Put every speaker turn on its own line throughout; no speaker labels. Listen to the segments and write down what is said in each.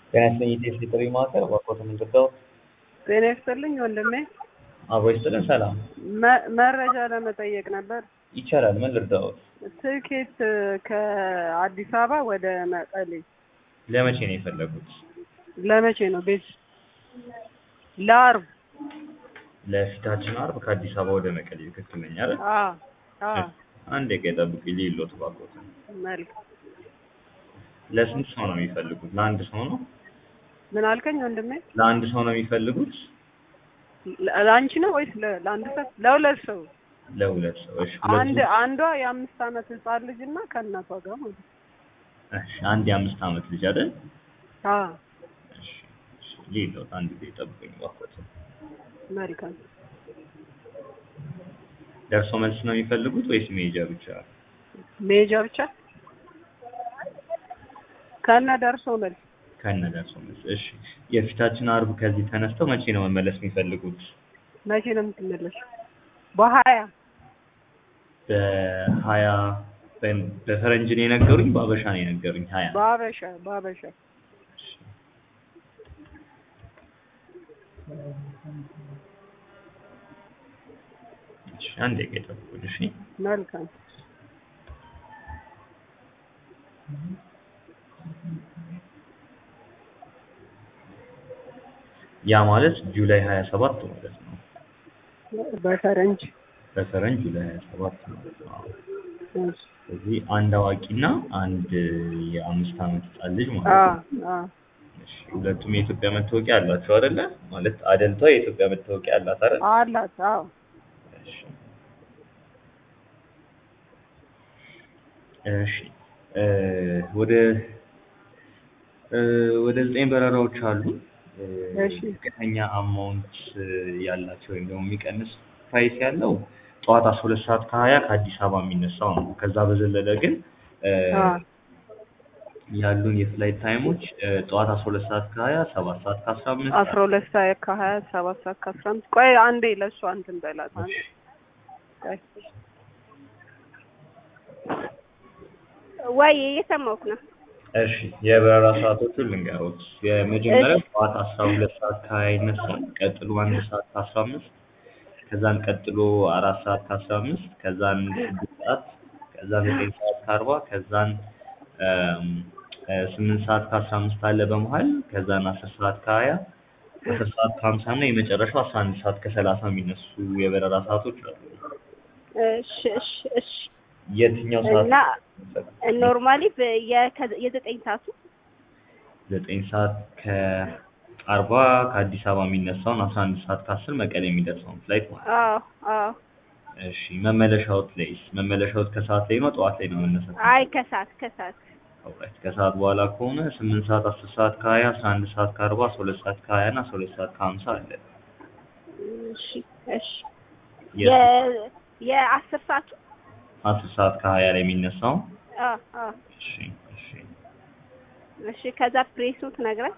ጤና ይስጥልኝ የኢትዮ ጥሪ ማዕከል እባክዎት ምንድነው?
ጤና ይስጥልኝ ወንድሜ።
አብሮ ይስጥልን ሰላም።
መ- መረጃ ለመጠየቅ ነበር።
ይቻላል ምን ልርዳዎት?
ትኬት ከአዲስ አበባ ወደ መቀሌ
ለመቼ ነው የፈለጉት?
ለመቼ ነው? ቤት ለአርብ።
ለፊታችን አርብ ከአዲስ አበባ ወደ መቀሌ ትክክል ነኝ አይደል?
አዎ አዎ።
አንድ ደቂቃ ይጠብቁኝ ልይሎት እባክዎት።
መልካም።
ለስንት ሰው ነው የሚፈልጉት? ለአንድ ሰው ነው?
ምን አልከኝ ወንድሜ?
ለአንድ ሰው ነው የሚፈልጉት?
ለ- ለአንቺ ነው ወይስ ለ- ለአንድ ሰው? ለሁለት ሰው።
ለሁለት ሰው። እሺ
አንድ
ሁለቱ
አንዷ የአምስት ዓመት ህጻን ልጅ እና ከእናቷ ጋር ማለት ነው።
እሺ አንድ የአምስት ዓመት ልጅ አይደል?
አዎ
እሺ እሺ ልይሎት አንድ ጊዜ ይጠብቁኝ እባክዎት።
መልካም።
ደርሶ መልስ ነው የሚፈልጉት ወይስ መሄጃ ብቻ?
መሄጃ ብቻ ከነ ደርሶ መልስ
ከነ ደርሶ መልስ። እሺ የፊታችን አርብ ከዚህ ተነስተው መቼ ነው መመለስ የሚፈልጉት?
መቼ ነው የምትመለሺው? በሀያ
በሀያ በ- በፈረንጅ ነው የነገሩኝ፣ በአበሻ ነው የነገሩኝ። ሀያ
በአበሻ በአበሻ
እሺ አንድ ደቂቃ ይጠብቁኝ። እሺ
መልካም።
ያ ማለት ጁላይ ሀያ ሰባት ማለት ነው።
በፈረንጅ
በፈረንጅ ጁላይ ሀያ ሰባት ማለት ነው።
እሺ።
ስለዚህ አንድ አዋቂና አንድ የአምስት ዓመት ህጻን ልጅ ማለት
አዎ
ነው።
አዎ
እሺ ሁለቱም የኢትዮጵያ መታወቂያ አላቸው አይደለ? ማለት አደልቷ የኢትዮጵያ መታወቂያ አላት አይደል?
አላት። አዎ
እሺ እሺ እ ወደ እ ወደ ዘጠኝ በረራዎች አሉ። እ
እሺ።
ዝቅተኛ አማውንት ያላቸው ወይም ደግሞ የሚቀንስ ፕራይስ ያለው ጠዋት አስራ ሁለት ሰዓት ከሀያ ከአዲስ አበባ የሚነሳው ነው። ከዛ በዘለለ ግን እ
አዎ
ያሉን የፍላይት ታይሞች እ ጠዋት አስራ ሁለት ሰዓት ከሀያ ሰባት ሰዓት ከአስራ አምስት
አስራ ሁለት ሰዓት ከሀያ ሰባት ሰዓት ከአስራ አምስት ቆይ አንዴ ለእሷ እንትን በላት አንዴ ቆይ።
ወይ እየሰማሁህ ነው።
እሺ የበረራ ሰዓቶቹን ልንገሮት። የመጀመሪያው ጠዋት አስራ ሁለት ሰዓት ከሀያ ይነሳል። ቀጥሎ አንድ ሰዓት ከአስራ አምስት ከዛን ቀጥሎ አራት ሰዓት ከአስራ አምስት ከዛን ስድስት ሰዓት ከዛን ዘጠኝ ሰዓት ከአርባ ከዛን እም፣ እ ስምንት ሰዓት ከአስራ አምስት አለ በመሀል ከዛን አስር ሰዓት ከሀያ አስር ሰዓት ከሀምሳ እና የመጨረሻው አስራ አንድ ሰዓት ከሰላሳ የሚነሱ የበረራ ሰዓቶች አሉ።
እሺ እሺ እሺ።
የትኛው ሰዓት
እና ኖርማሊ የዘጠኝ ሰዓቱ
ዘጠኝ ሰዓት ከአርባ ከአዲስ አበባ የሚነሳውን አስራ አንድ ሰዓት ከአስር መቀሌ የሚደርሰውን ፍላይት ማለት ነው።
አዎ አዎ።
እሺ መመለሻዎት ላይስ? መመለሻዎት ከሰዓት ላይ ነው ጠዋት ላይ ነው መነሳት?
አይ ከሰዓት ከሰዓት
ኦልራይት ከሰዓት በኋላ ከሆነ ስምንት ሰዓት አስር ሰዓት ከሀያ አስራ አንድ ሰዓት ከአርባ አስራ ሁለት ሰዓት ከሀያ እና አስራ ሁለት ሰዓት ከሀምሳ አለ።
እሺ እሺ።
የት?
የ- የአስር ሰዓቱ
አስር ሰዓት ከሀያ ላይ የሚነሳው
አዎ አዎ።
እሺ እሺ
እሺ ከዛ ፕሬሱ ትነግረን።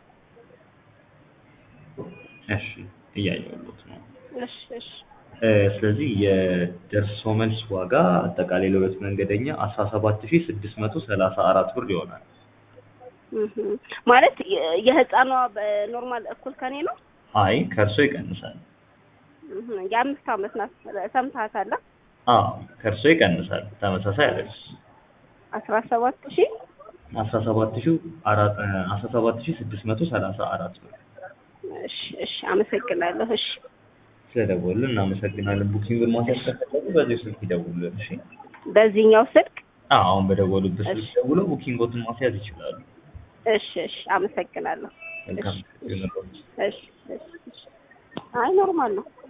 እሺ እያየሁት ነው።
እሺ እሺ
እ ስለዚህ የደርሶ መልስ ዋጋ አጠቃላይ ለሁለት መንገደኛ አስራ ሰባት ሺህ ስድስት መቶ ሰላሳ አራት ብር ይሆናል።
እህ ማለት የ- የህፃኗ በኖርማል እኩል ከኔ ነው።
አይ ከእርሶ ይቀንሳል።
እህ የአምስት ዓመት ናት። ሰምተሃታል?
አዎ ከእርሶ ይቀንሳል። ተመሳሳይ አይደል?
አስራ ሰባት ሺህ
አስራ ሰባት ሺህ አራት አስራ ሰባት ሺህ ስድስት መቶ ሰላሳ አራት ብር።
እሺ እሺ። አመሰግናለሁ። እሺ
ስለደወሉልን እናመሰግናለን። ቡኪንግን ማስያዝ ከፈለጉ በዚህ ስልክ ይደውሉልን። እሺ።
በዚህኛው ስልክ
አዎ አሁን በደወሉበት ስልክ
እሺ።
ደውለው ቡኪንጎትን ማስያዝ ይችላሉ።
እሺ እሺ። አመሰግናለሁ።
መልካም
እሺ
ይሁንልዎት።
እሺ እሺ እሺ። አይ ኖርማል ነው።